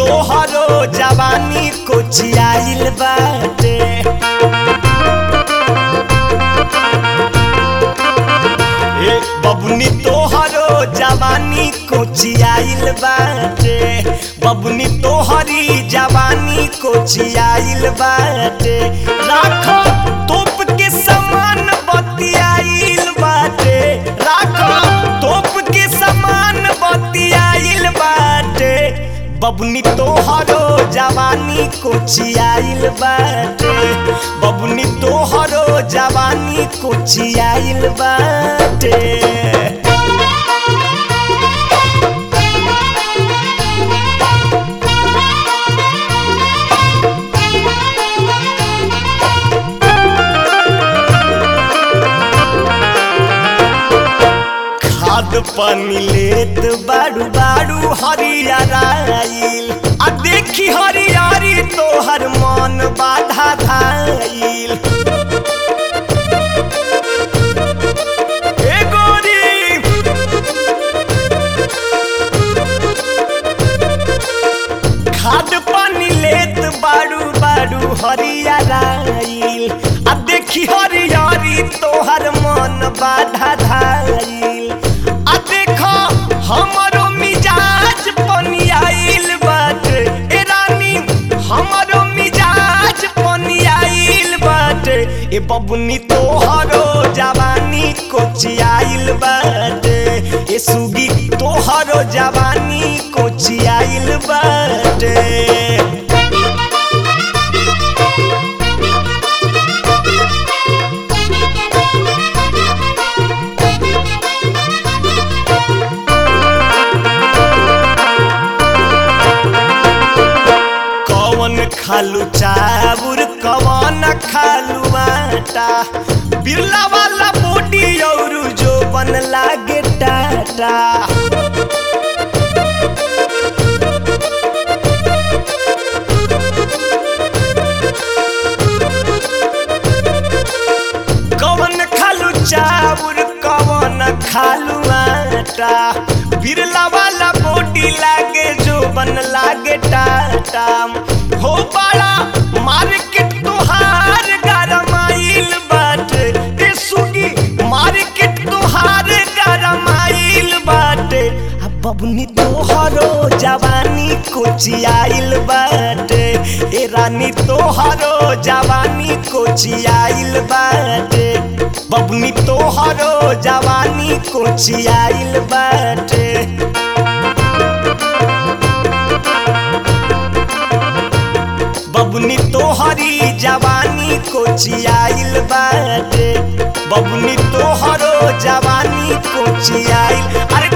तोहरो जवानी कोचियाइल बाटे ए बबुनी तोहरो जवानी कोचियाइल बाटे बबुनी तोहरी जवानी कोचियाइल बाटे राखो तोप के समान बतियाइल बाटे राखो तोप के समान बतियाइल बाटे बबुनी तोहरो जवानी कोचियाइल बाटे बबुनी तोहरो जवानी कोचियाइल बाटे खाद पानी लेत बाड़ू बाड़ू हरियराइल आ देखी हरियारी तोहर मन बाधा धाइल ए गोरी खाद पानी लेत बाड़ू बाड़ू हरियराइल आ देखी हरियारी तोहर मन बाधा धाइल आ देखो हमरो मिजाज पनियाइल बाटे ए रानी हमरो मिजाज पनियाइल बाटे ए बबुनी तोहरो जवानी कोचियाइल बाटे ए सुगी तोहरो जवानी कोचियाइल बाटे कौन खालू चाबुर कौन खालू आटा बिरला वाला बॉडी और जो बन लागे टाटा कौन खालू चाबुर कौन खालू आटा बिरला वाला बॉडी लागे जो बन लागे टाटा हो बड़ा मार्केट तुहार गरमाइल बाटे ए सुगी मार्केट तुहार गरमाइल बाटे आ बबुनी तोहरो जवानी कोचियाइल बाटे ए रानी तोहरो जवानी कोचियाइल बाटे बबुनी तोहरो जवानी कोचियाइल बाटे बबुनी तोहरी जवानी कोचियाइल बाटे बबुनी तोहरो जवानी कोचियाइल अरे